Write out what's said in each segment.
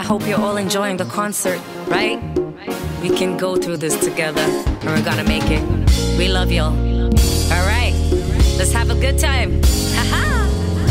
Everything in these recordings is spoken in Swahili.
hope you're all enjoying the concert, right? We can go through this together and we're gonna make it. We love y'all. Alright, let's have a good time. Haha!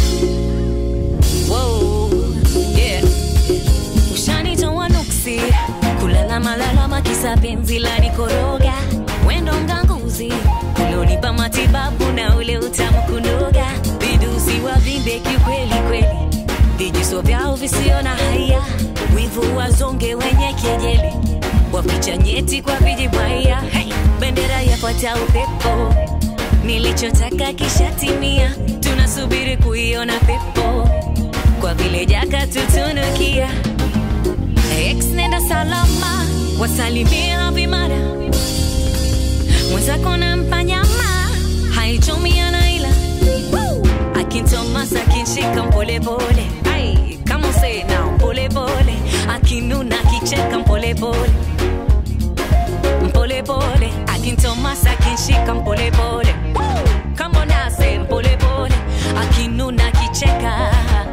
Whoa, yeah. Ushanitoa nuksi, kulala malalama kisa penzi la nikoroga. Wendo mganguzi, ulionipa matibabu na ule utamu kunoga. Vidusi wa vimbe kiukweli kweli, vijiso vyao visio na haya, wivu wazonge wenye kejeli, waficha nyeti kwa vijibwaya. Hey, bendera yafuata upepo, nilichotaka kishatimia, tunasubiri kuiona pepo kwa vile jaka tutunukia. Ex nenda salama, wasalimia vimara mwenzako nampa nyama haichomi anaila akintomas akinshika mpolepole ai kama say now polepole akinuna akicheka mpolepole mpolepole akintomas akinshika mpolepole kama nase mpolepole akinuna akicheka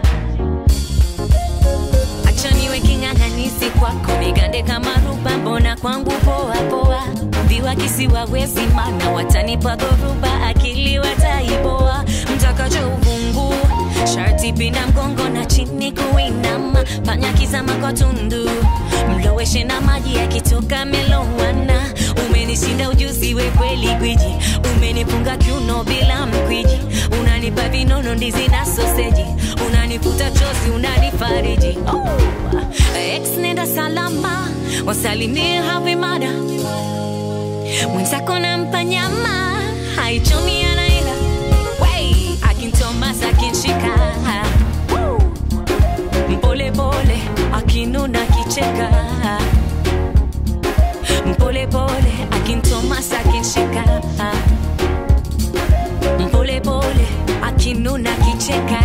acha niwe king'ang'anisi kwako nigande kama ruba mbona kwangu poa poa viwa kisiwawezi mana watanipa dhoruba akili wataiboa mtakacho uvungu sharti pina mgongo na chini kuinama panya kizama kwa tundu mloweshe na maji yakitoka melowana umenishinda ujuzi we kweli gwiji umenipunga kiuno bila mkwiji unanipa vinono ndizi na soseji unanifuta chozi unanifariji oh. ex nenda salama wasalimie havimada mwenzako nampa nyama haichomi anaila Wey, akintomas akinshika Woo. mpolepole akinuna akicheka mpolepole akintomas akinshika mpolepole akinuna akicheka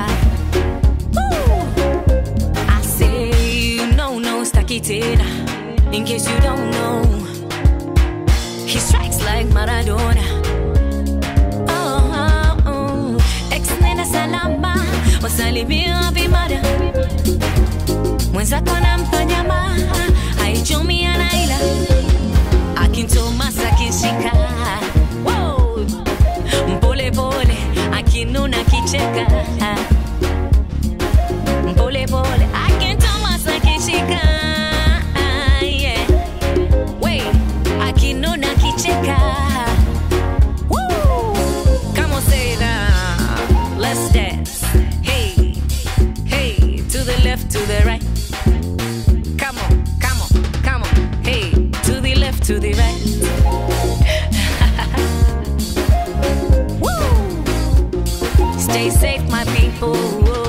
Woo. I say no no staki tena in case you don't know he strikes like Maradona oh, oh, oh. ex nena salama wasalimia vimada mwenzako nampa nyama haichomi anaila akintomas akinshika Wow. mpolepole akinuna akicheka mpolepole akintomas akishika yeah. Wait, akinuna akicheka Woo. Come on, say it now. Let's dance. Hey, hey, to the left, to the right. Come on, come on, come on. Hey, to the left, to the right. Woo. Stay safe, my people.